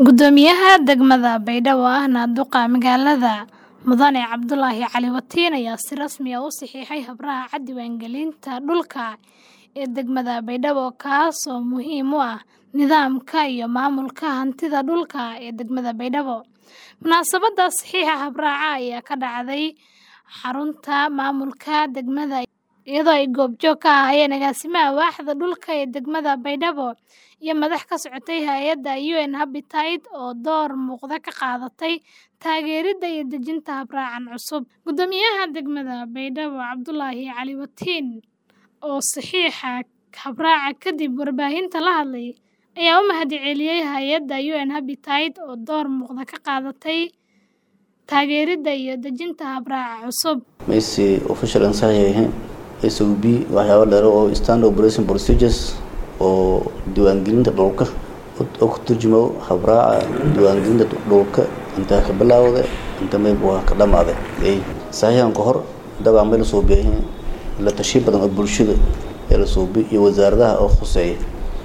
Guddoomiyaha degmada Baydhabo ahna duqa magaalada Mudane Cabdulaahi Cali Watiin ayaa si rasmi ah u saxiixay habraaca diiwaangelinta dhulka ee degmada Baydhabo kaas oo muhiim u ah nidaamka iyo maamulka hantida dhulka ee degmada Baydhabo. Munaasabadda saxiixa habraaca ayaa ka dhacday xarunta maamulka degmada iyadoo ay goobjoog ka ahaayeen agaasimaha waaxda dhulka ee degmada Baydhabo iyo madax ka socotay hay'adda UN Habitat oo door muuqda ka qaadatay taageeridda iyo dejinta habraacan cusub. Guddoomiyaha degmada Baydhabo Cabdulaahi Cali Watiin oo saxiixa habraaca kadib warbaahinta la hadlay ayaa u mahadceliyay hay'adda UN Habitat oo door muuqda ka qaadatay taageeridda iyo dejinta habraaca cusub. Messi official aan saxiixay SOB waxyaabo dheer oo standard operation procedures oo diiwaangelinta dhulka oo ku turjumo habraaca diiwaangelinta dhulka inta ka bilowday inta meel waa ka dhamaaday ay saxiixan ka hor dabcan meel soo bixin la tashi badan oo bulshada ee la soo bixi iyo wasaaradaha oo khuseeya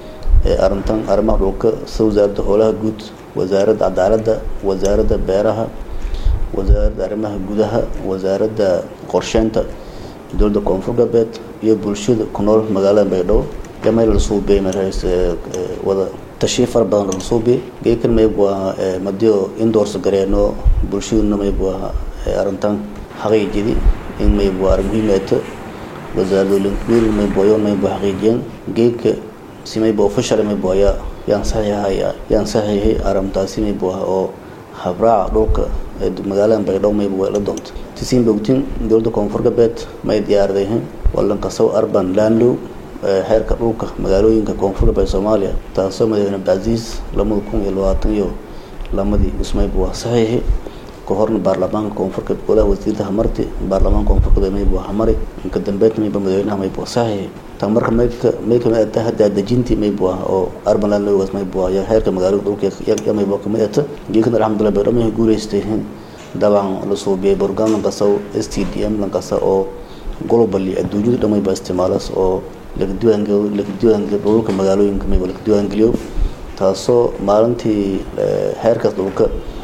ee arrintan arrimaha dhulka sida wasaaradda howlaha guud wasaaradda cadaaladda wasaaradda beeraha wasaaradda arrimaha gudaha wasaaradda qorsheynta dowladda koonfur galbeed iyo bulshada ku nool magaalada baydhabo iyo meel la soo bixi markaas wada tashi fara badan la soo bixi geekan mayb waa madiyo indoors gareeno bulshaduna mayb waa arrintan xaqiijidi in mayb waa arrin muhiim ah wasaaradda linkmiri mayb waa yoon mayb xaqiijiyeen geeka si mayb official mayb waa yaa yaan saxiixaya yaan saxiixay arrintaasi mayb waa oo habraaca dhulka ee magaalada baydhabo mayb waa la doonta tisiin bogtin dowladda koonfur galbeed may diyaaradayn walankasow urban landlow xeerka dhulka magaalooyinka koonfur galbeed soomaaliya taasoo madaxweyne abdicasiis lamada kun iyo labaatan iyo lamadii ismayb waa saxiixi ka horna baarlamaanka koonfur galbeed golaha wasiirada hamarti baarlamaanka koonfur galbeed mayb waa hamari inka dambeed mayba madaxweynaha mayb waa saxiixi tan marka mayka may kamid ata hadda dejintii mayb waa oo urban landlowgaas mayb waa iyo xeerka magaalada dhulka ya mayb waa kamid ata geekana alxamdulilah baydhabo may guuleystay dabcan la soo bixiyay program lankasta s t d m lankasta oo globally adduunyada dhamay baa isticmaalas oo laga diiwaangeliyo laga diiwaangeliyo dhulka magaalooyinka mayba laga diiwaangeliyo taasoo maalintii xeerkaas dhulka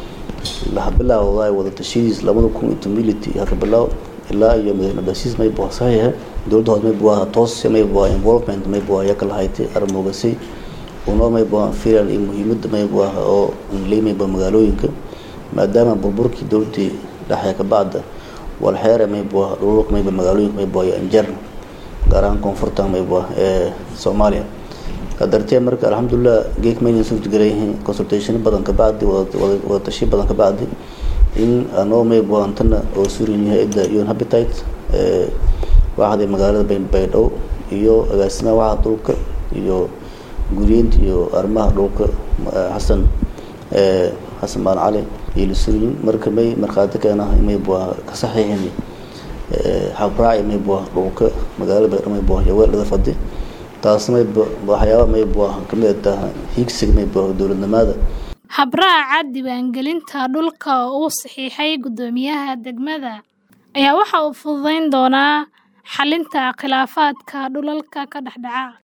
laha bilaawda wada tashidiis labada kun iyo tomility haka bilaaw ilaa iyo madaxweyne abdicasiis mayb waa saxiixa dowladda hoose mayb waa toos mayb waa involvement mayb waa yaka lahaytay arrimogasay unoo mayb waa filan iyo muhiimadda mayb waa oo ley mayba magaalooyinka maadaama burburkii dowladii dhexe ka bacda walxeere mayb waa dhululka mayba magaalooyinka mayb waa injer gaar ahaan koonfurta mayb waa ee soomaaliya kadartee marka alxamdulilah geek maynan suurtagelayhin consultation badan ka bacdi wada tashi badan ka bacdi in anoo mayb waa antana oo surin hay-adda un habitat waaxda magaalada baydhabo iyo agaasimaha waaxda dhulka iyo guriyeynta iyo arrimaha dhulka xasan xasan baan cali iyo lisurin marka may markhaati keena mayb waa ka saxiixin habraaci mayb waa dhulka magaalada baydhabo mayb waa yaweeldhada fadi taas mayb waxyaaba mayb waa kamid taha higsiga mayb waa dowladnimada habraaca diiwaangelinta dhulka oo uu saxiixay guddoomiyaha degmada ayaa waxa uu fududeyn doonaa xalinta khilaafaadka dhulalka ka dhex dhaca